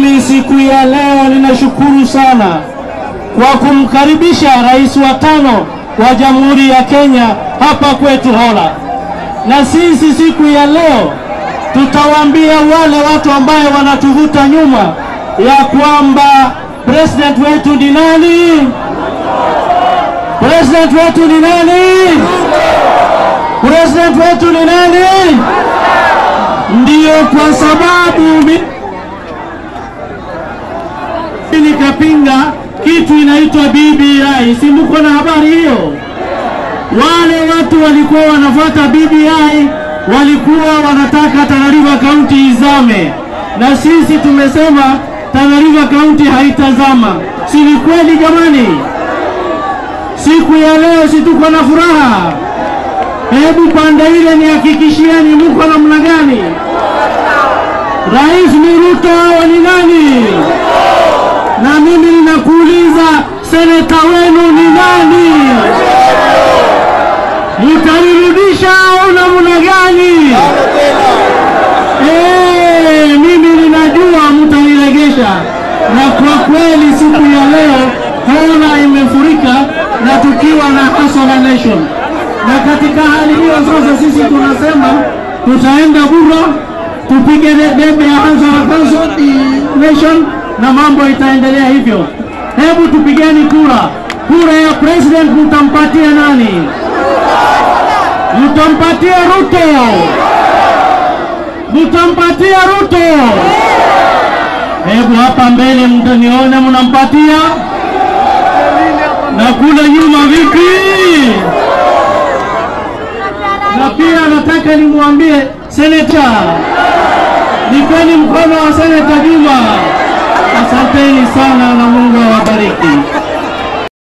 Mimi siku ya leo ninashukuru sana kwa kumkaribisha rais wa tano wa Jamhuri ya Kenya hapa kwetu Hola, na sisi siku ya leo tutawaambia wale watu ambaye wanatuvuta nyuma ya kwamba president wetu ni nani? President wetu ni nani? President wetu ni nani? Ndiyo kwa sababu mi nikapinga kitu inaitwa BBI. Si mko na habari hiyo? Wale watu walikuwa wanafuata BBI walikuwa wanataka Tana River County izame, na sisi tumesema Tana River County haitazama. Si ni kweli jamani? Siku ya leo si tuko na furaha? Hebu pande ile nihakikishieni, mko namna gani? Rais ni Ruto au ni nani? Na mimi ninakuuliza, seneta wenu ni nani? Mtanirudisha au namna gani? Eh, mimi ninajua mtaniregesha, na kwa kweli siku ya leo Hola imefurika na tukiwa na Hustler Nation, na katika hali hiyo sasa sisi tunasema tutaenda Bura tupige debe ya Hustler Nation na mambo itaendelea hivyo. Hebu tupigeni kura. Kura ya president mtampatia nani? Mtampatia Ruto? Mtampatia Ruto? Hebu hapa mbele mtanione mnampatia, na kule nyuma vipi? Na pia nataka nimwambie seneta, nipeni mkono wa seneta Juma. Asanteni sana na Mungu awabariki.